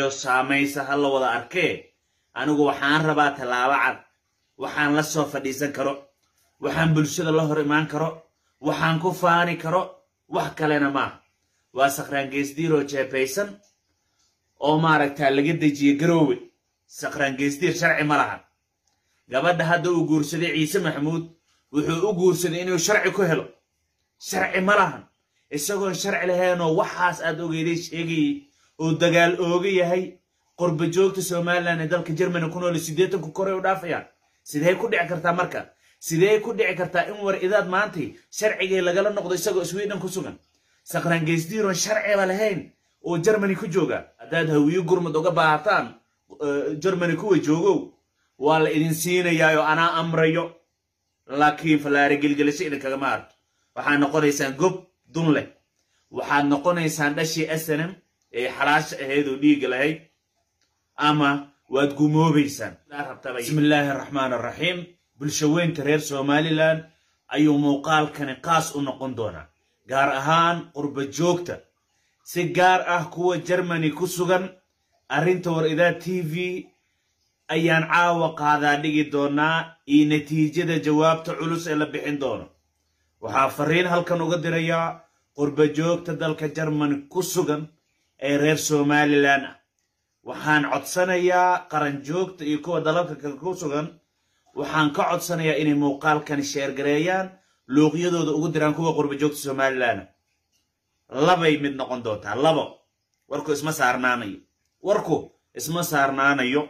dambeeyo saamaysa ha la wada arkee anigu waxaan rabaa tallaabo cad waxaan la soo fadhiisan karo waxaan bulshada la hor imaan karo waxaan ku faani karo wax kalena maaha waa sakhraangeesdiiroo jeebaysan oo maaragtaa laga dejiye garoowe sakhraangeesdiir sharci ma laha gabadha hadda uu guursaday ciise maxamuud wuxuu u guursaday inuu sharci ku helo sharci ma lahan isagoon sharci lahaynoo waxaas aad ogeyday sheegayey oo dagaal ooga yahay qorba joogta somalilan ee dalka jermani ku nool siddeetanku koray u dhaafayaan sidee ku dhici kartaa marka sidee ku dhici kartaa in war idaad maantay sharcigii lagala noqdo isagoo sweden ku sugan sakhraangeysdiiroon sharciba lahayn oo jermani ku jooga haddaad hawiyo gurmud uga baahataan jermani kuwa joogow waa la idin siinayaayoo anaa amrayo laakiin fallaare gelgelisho idinkagama arto waxaad noqonaysaan gob dun leh waxaad noqonaysaan dhashii asanam ee xalaasha ahayd oo dhiigga lahayd ama waad gumoobaysaan bismillaahi araxmaan araxiim bulshaweynta reer somalilan ayuu muuqaalkani qaas u noqon doonaa gaar ahaan qurba joogta si gaar ah kuwa jermani ku sugan arrinta war idaa t v ayaan caawa qaadaa dhigi doonaa iyo natiijada jawaabta culus ee la bixin doono waxaa fariin halkan uga dirayaa qurba joogta dalka jermani ku sugan ee reer somalilan ah waxaan codsanayaa qaran joogta iyo kuwa dalalka kale ku sugan waxaan ka codsanayaa inay muuqaalkani sheergareeyaan luuqyadooda ugu diraan kuwa qurba joogta somalilan labay mid noqon doontaa labo warku isma saarnaanayo warku isma saarnaanayo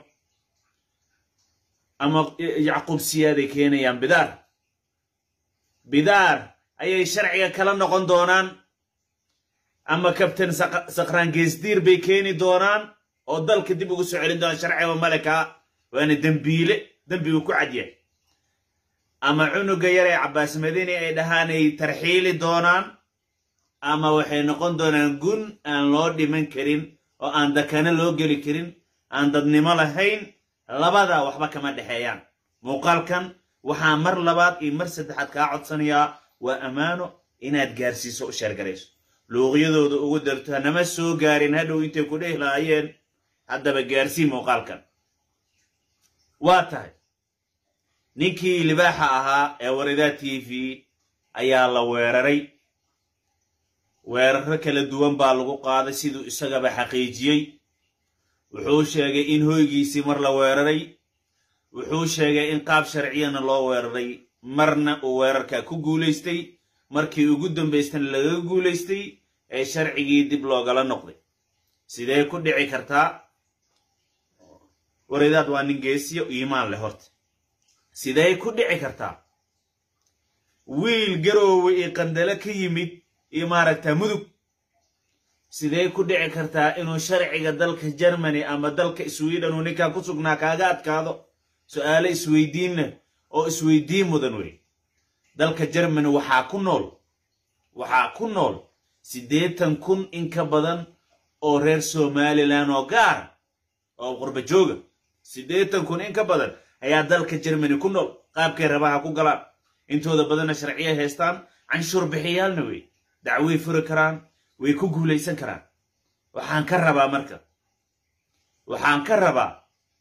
ama yacquub siyaaday keenayaan bidaar bidaar ayay sharciga kala noqon doonaan ama kabtan sakhraangeesdiir bay keeni doonaan oo dalka dib ugu soo celin doonaan sharciga malekaa waana dembiile dembigu ku cadyahay ama cunuga yar ee cabbaas madini ay dhahaanay tarxiili doonaan ama waxay noqon doonaan gun aan loo dhiman karin oo aan dakana loo geli karin aan dadnimo lahayn labadaa waxba kama dhexeeyaan muuqaalkan waxaa mar labaad iyo mar saddexaad kaa codsanayaa waa ammaano inaad gaarsiiso u sheergarayso luuqyadooda ugu darto hanama soo gaarin hadhow intay ku dhehi lahaayeen haddaba gaarsii muuqaalkan waa tahay ninkii libaaxa ahaa ee waridaa t v ayaa la weeraray weeraro kala duwan baa lagu qaaday siduu isagaba xaqiijiyey wuxuu sheegay in hoygiisii mar la weeraray wuxuu sheegay in qaab sharciyana loo weeraray marna uu weerarkaa ku guulaystay markii ugu dambaystana lagaga guulaystay ee sharcigii dib loogala noqday sidee ku dhici kartaa waridaad waa nin geesiyo iimaan leh horta sidee ku dhici kartaa wiil garoowe iyo qandale ka yimid iyo maaragtaa mudug sidee ku dhici kartaa inuu sharciga dalka jermani ama dalka sweden uu ninkaa ku sugnaa kaaga adkaado su'aalo isweydiinna oo isweydiin mudan wey dalka jermani waxaa ku nool waxaa ku nool siddeetan kun in ka badan oo reer somalilan oo gaara oo qurba jooga siddeetan kun in ka badan ayaa dalka jermani ku nool qaabkay rabaha ku galaan intooda badanna sharciya haystaan canshuur bixiyaalna wey dacway furi karaan way ku guulaysan karaan waxaan ka rabaa marka waxaan ka rabaa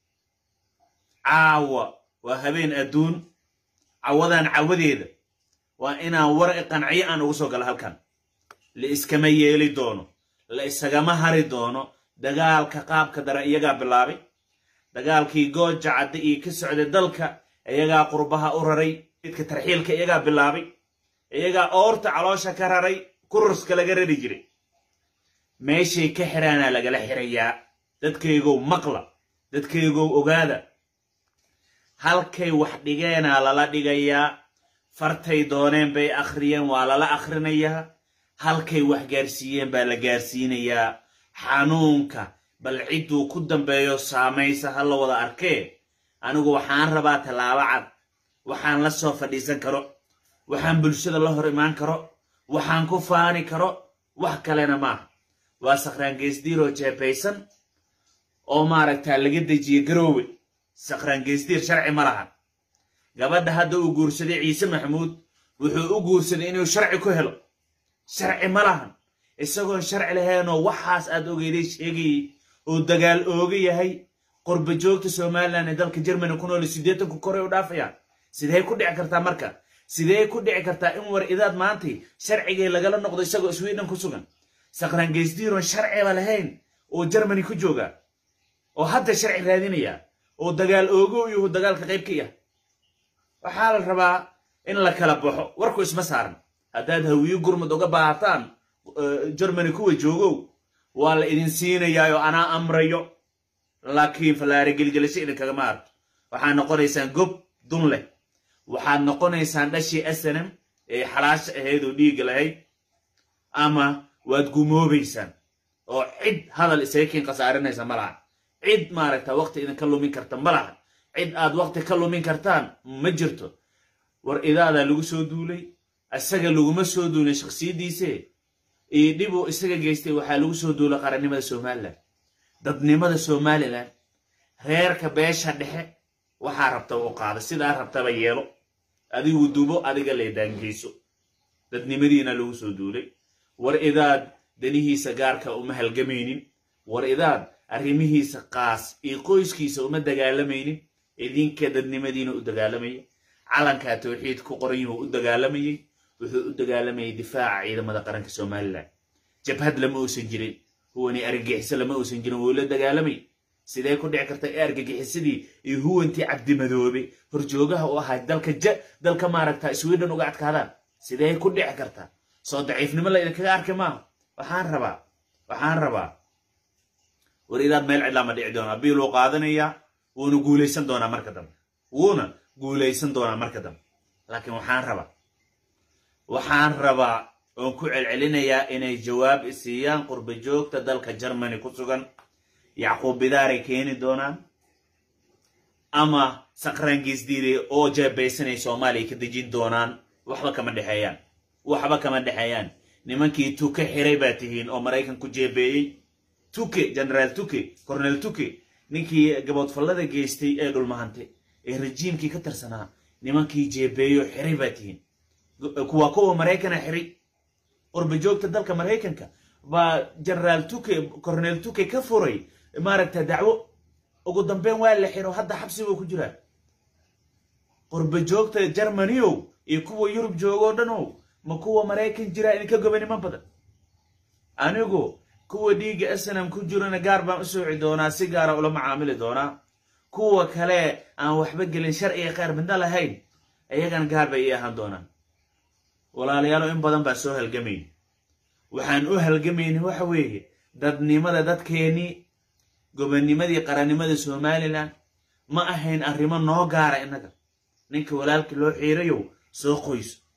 caawa waa habeen adduun cawadan cawadeeda waa inaan war i qanciyo aan ugu soo galo halkan la iskama yeeli doono la isagama hari doono dagaalka qaabka daran iyagaa bilaabay dagaalkii gooja cadde iyo ka socday dalka iyagaa qurbaha u raray midka tarxiilka iyagaa bilaabay iyagaa oorta caloosha ka raray kuruska laga rari jiray meeshay ka xiraanaa lagala xirayaa dadkaygow maqla dadkaygow ogaada halkay wax dhigeenaa lala dhigayaa fartay dooneen bay akhriyeen waa lala akhrinayaa halkay wax gaarsiiyeen baa la gaarsiinayaa xanuunka bal cidduu ku dambeeyo saamaysa ha la wada arkee anigu waxaan rabaa tallaabo cad waxaan la soo fadhiisan karo waxaan bulshada la hor imaan karo waxaan ku faani karo wax kalena maaha waa sakhraangeesdiiroo jeebaysan oo maaragtaa laga dejiye garoowe sakhraangeesdiir sharci ma lahan gabadha hadda uu guursaday ciise maxamuud wuxuu u guursaday inuu sharci ku helo sharci ma lahan isagoon sharci lahaynoo waxaas aad ogeyday sheegayey uu dagaal ooga yahay qurba joogta somalilan ee dalka jermani ku nool siddeetanku koray u dhaafayaan sidee ku dhici kartaa marka sidee ku dhici kartaa in war idaad maantay sharcigii lagala noqdo isagoo sweden ku sugan saqraangeystiiron sharciba lahayn oo jermani ku jooga oo hadda sharci raadinaya oo dagaal oogo iyo dagaalka qayb ka yah waxaa la rabaa in la kala baxo warku isma saaran haddaad hawiyo gurmud uga baahataan jermani kuwa joogow waa la idin siinayaa oo anaa amrayo laakiin fallaare gelgelisho idinkagama arto waxaad noqonaysaan gob dun leh waxaad noqonaysaan dhashii snm ee xalaasha ahayd oo dhiigga lahayd ama waad gumoobaysaan oo cid hadal isaga kiin khasaarinaysa ma laha cid maaragta waqti idinka lumin karta ma laha cid aad waqti ka lumin kartaan ma jirto war idaadaa lagu soo duulay isaga laguma soo duulin shakhsiyaddiise iyo dhibuu isaga geystay waxaa lagu soo duulay qarannimada somalilan dadnimada somalilan reerka beesha dhexe waxaa rabta u qaada sidaa rabtaba yeelo adigu dubo adiga leedaangeyso dadnimadiina lagu soo duulay war idaad danihiisa gaarka uma halgamaynin war idaad arrimihiisa qaas iyo qoyskiisa uma dagaalamaynin idinka dadnimadiina u dagaalamayay calankaa tawxiid ku qoran yuhu u dagaalamayey wuxuu u dagaalamayay difaaca ciidamada qaranka somalilan jabhad lama uusan jirin huwani argagixiso lama uusan jirin wuu la dagaalamay sidee ku dhici karta ee argagixisadii iyo huwantii cabdimadoobe horjoogaha u ahaa dalka ja dalka maaragta sweden uga adkaadaan sidee ku dhici karta soo daciifnimo la idinkaga arki maaha waxaan rabaa waxaan rabaa war idaad meel cidlaa ma dhici doonaa biiluu qaadanayaa wuuna guulaysan doonaa marka dambe wuuna guulaysan doonaa marka dambe laakiin waxaan rabaa waxaan rabaa oon ku celcelinayaa inay jawaab isiiyaan qurba joogta dalka germany ku sugan yacquub bidaaray keeni doonaan ama saqraangeisdiiday oo jeebaysanay soomaaliya ka dejin doonaan waxba kama dhexeeyaan waxba kama dhexeeyaan nimankii tuke xiray baa tihiin oo maraykan ku jeebeeyey tuke generaal tuke cornel tuke ninkii gaboodfallada geystay ee dhulmahante ee rajiimkii ka tirsanaa nimankii jeebeeyo xiray baa tihiin kuwa kuwa maraykana xiray qurba joogta dalka maraykanka baa generaal tuke cornel tuke ka furay maaragta dacwo ugu dambeyn waa la xiro hadda xabsigoo ku jiraa qurba joogta germanyow iyo kuwa yurub joogoo dhanow ma kuwa maraykan jiraa idinka gobanimo badan anigu kuwa dhiigga snam ku jirana gaar baan u sooci doonaa si gaara ula macaamili doonaa kuwa kale aan waxba gelin sharciga qaar midna lahayn iyagana gaar bay ii ahaan doonaan walaalayaalo in badan baa soo halgamayn waxaan u halgamayna waxa weeye dadnimada dadkeennii gobonnimadii qarannimada somalilan ma ahayn arrimo noo gaara innaga ninka walaalka loo xiirayow soo qoyso